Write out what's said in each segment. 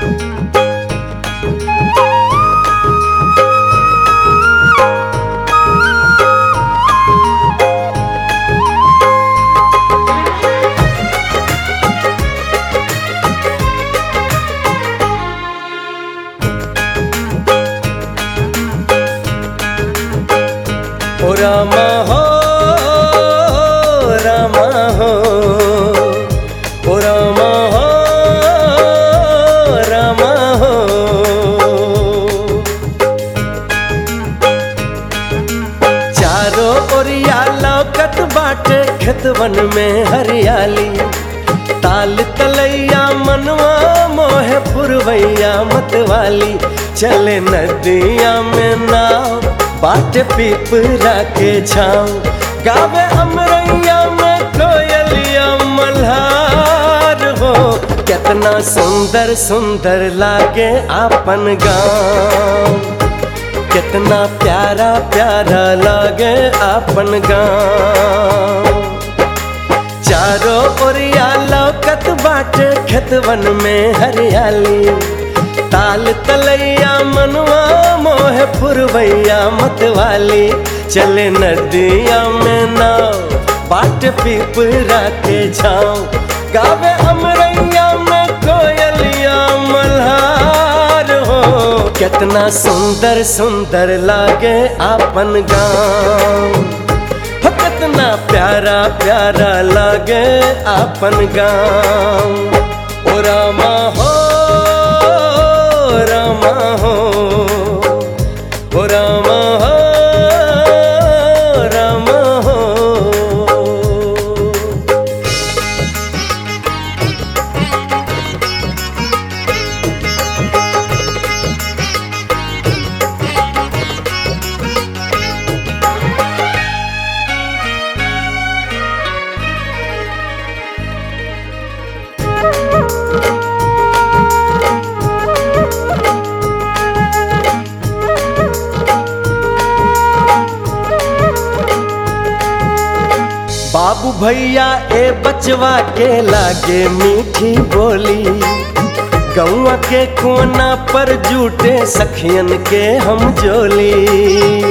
ओ रामा हो रामा हो ओ रामा हो रामा हो चारों ओरिया लौकत बाटे खेतवन में हरियाली ताल तलैया मनवा मोहे पुरवैया मतवाली चले नदिया में नाव बाट पीपरा के छाँव गावे अमरैया में कोयलिया मल्हार हो कितना सुंदर सुंदर लागे आपन गाँव कितना प्यारा प्यारा लागे आपन गाँव चारों ओरिया लौकत बाटे खेतवन में हरियाली ताल तलैया मनवा मोह पुरवैया मतवाली चले नदिया में नाव बाट पीपरा के छाँव गावे अमरैया में कोयलिया मल्हार हो कितना सुंदर सुंदर लागे आपन गाँव हो कितना प्यारा प्यारा लागे आपन गाँव ओ रामा हो रामा हो ओ रामा हो रामा हो बाबू भैया ए बचवा के लागे मीठी बोली गौआ के कोना पर जूटे सखियन के हम जोली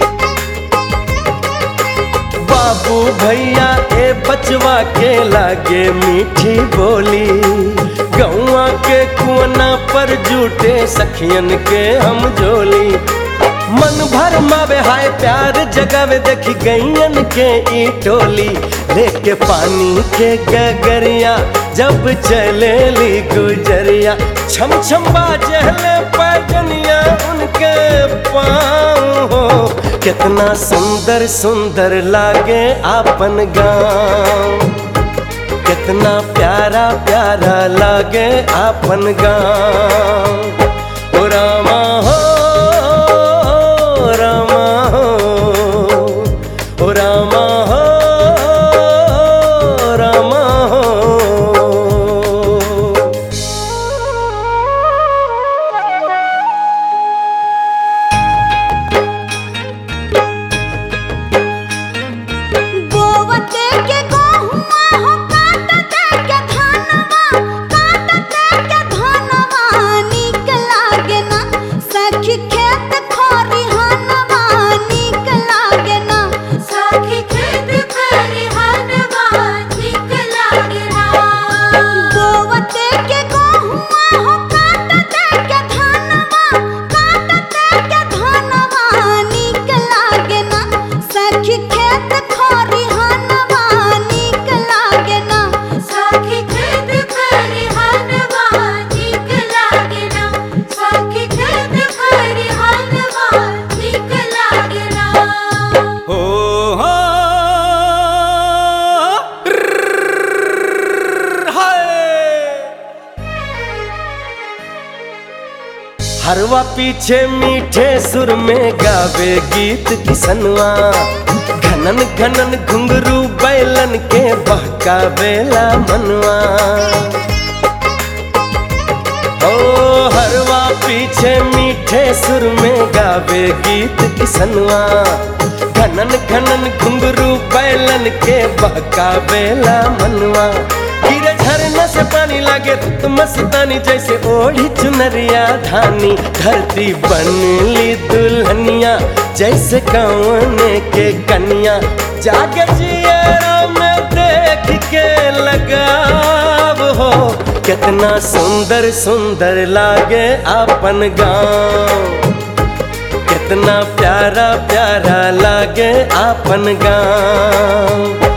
बाबू भैया ए बचवा के लागे मीठी बोली गौआ के कोना पर जूटे सखियन के हम जोली मन भर मावे हाय प्यार जगावे देखी गैयन के ई टोली लेके पानी के गगरिया जब चलेली गुजरिया छम छम बाजले पैजनिया उनके पाँव हो कितना सुंदर सुंदर लागे आपन गाँव कितना प्यारा प्यारा लागे आपन गाँव ओ रामा हो रामा हो ओ रामा हो रामा हो बोवते के गहुमा हो काटते के धनवा काटते के धनवा नीक लागे ना सखी खेत खरिहनवा नीक लागे ना सखी खेत खरिहनवा नीक लागेला बोवते के गहुमा हो काटते के धनवा काटते के धनवा नीक लागे ना सखी खेत खरिहनवा नीक लागे ना सखी खेत खरिहनवा नीक लागेला सखी खेत खरिहनवा नीक लागेला हो हो हरवा पीछे मीठे सुर में गावे गीत किसनवा घनन घनन घुंघरू बैलन के बहकावेला मनवा ओ हरवा पीछे मीठे सुर में गावे गीत किसनवा घनन घनन घुंघरू बैलन के बहकावेला मनवा गिरे झर झरना से पानी लागे तो मस्तानी जैसे ओढ़ी चुनरिया धानी धरती बनली दुल्हनिया जैसे कौन के कन्या जागे जिया में देख के लगाव हो कितना सुंदर सुंदर लागे अपन गाँव कितना प्यारा प्यारा लागे आपन गाँव